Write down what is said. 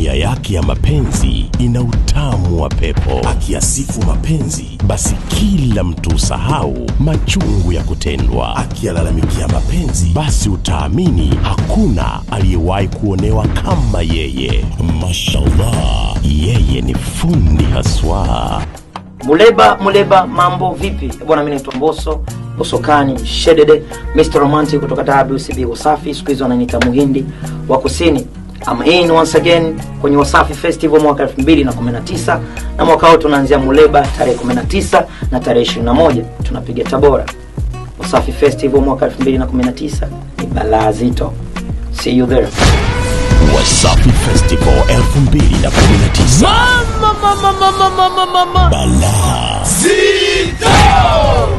Tabia yake ya mapenzi ina utamu wa pepo. Akiyasifu mapenzi, basi kila mtu usahau machungu ya kutendwa. Akiyalalamikia mapenzi, basi utaamini hakuna aliyewahi kuonewa kama yeye. Mashallah, yeye ni fundi haswa. Muleba Muleba, mambo vipi bwana? Mimi naitwa Mboso Bosokani Shedede, Mr Romantic kutoka WCB Wasafi, siku hizi wananiita Muhindi wa Kusini. I'm in once again kwenye Wasafi Festival mwaka 2019 na mwaka huu tunaanzia Muleba tarehe 19 na tarehe 21 tunapiga Tabora. Wasafi Festival mwaka 2019 ni balaa zito. See you there. Wasafi Festival 2019. Balaa. Zito!